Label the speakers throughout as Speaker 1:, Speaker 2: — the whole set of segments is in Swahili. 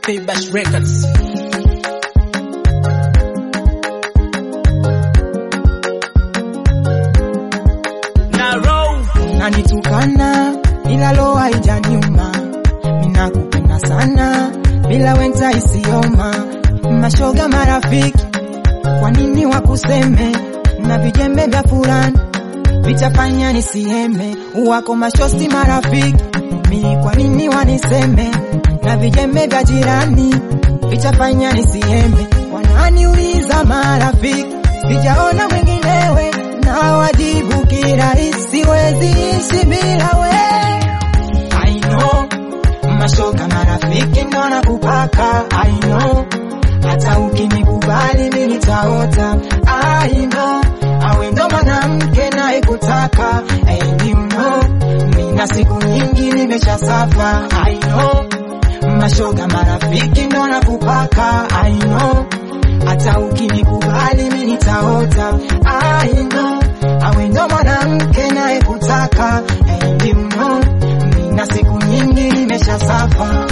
Speaker 1: Paybash Records. Na roll
Speaker 2: nanitukana ila lo haijaniuma, minakupenda sana bila wenta isioma, mashoga marafiki, kwa nini wakuseme na vijembe vya fulani vitafanya nisieme, wako mashosti marafiki, mi kwa nini waniseme na vijembe vya jirani vitafanya nisieme, wananiuliza marafiki, sijaona mwinginewe na wajibu kirahisi, wezi ishi bila we. I know mashoga marafiki ndo nakupaka, I know hata ukinikubali mi nitaota, I know awe ndo mwanamke naye kutaka, and you know mina siku nyingi nimesha safa, I know mashoga marafiki ndo nakupaka, I know hata ukinikubali mi nitaota, I know awe ndo mwanamke naye kutaka, and you know mina siku nyingi nimesha safa.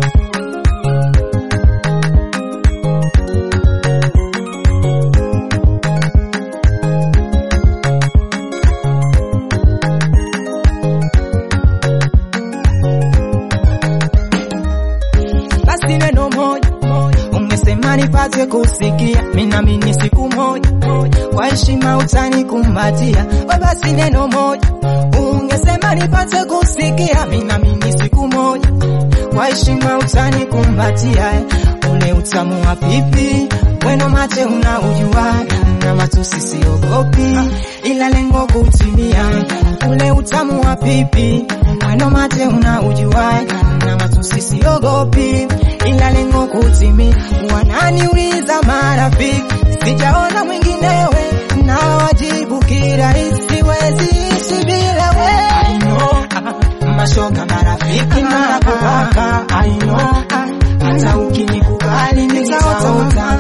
Speaker 2: basi neno moja ungesema nipate kusikia, minamini siku moja kwa heshima utanikumbatia. We basi neno moja ungesema nipate kusikia, minamini siku moja kwa heshima utanikumbatia. Ule utamu wa pipi weno mate unaujua, na matusi siogopi, ila lengo kutimia. Ule utamu wa pipi weno mate unaujua, na matusi siogopi, ila lengo kutimia. Wananiuliza marafiki, sijaona mwinginewe, na wajibu kirahisi, wezi ishi bila we. I know, mashoga marafiki nakupaka, I know, hata ukinikubali nitaota,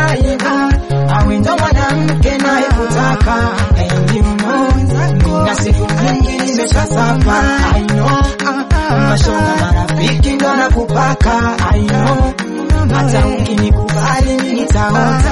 Speaker 2: I know, awe ndo mwanamke naye kutaka, and you know, nina siku nyingi nimeshasafa, I know, mashoga marafiki ndo nakupaka, I know, hata ukinikubali nitaota,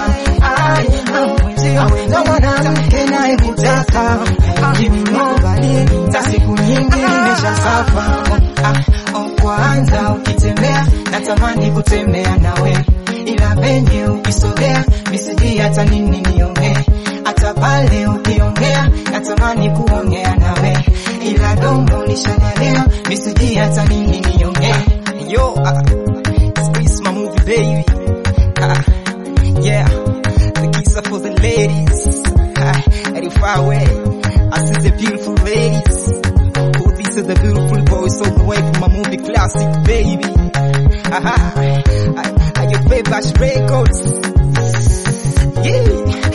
Speaker 2: I know, awe ndo mwanamke naye kutaka, and you know, nina siku nyingi nimeshasafa, ah, oh, kwanza ukitembea natamani kutembea nawe, ila venye ukisogea misiji hata nini niongee, hata pale ukiongea natamani kuongea nawe, ila domo lishanalea misiji hata nini niongee. Yo, uh, squeeze my movie baby, uh, yeah, the kiss for the ladies, uh, and if I way, I see the beautiful ladies. Oh, these are the beautiful boys all the way from my movie classic, baby. Aha, I, I your favorite records. Yeah,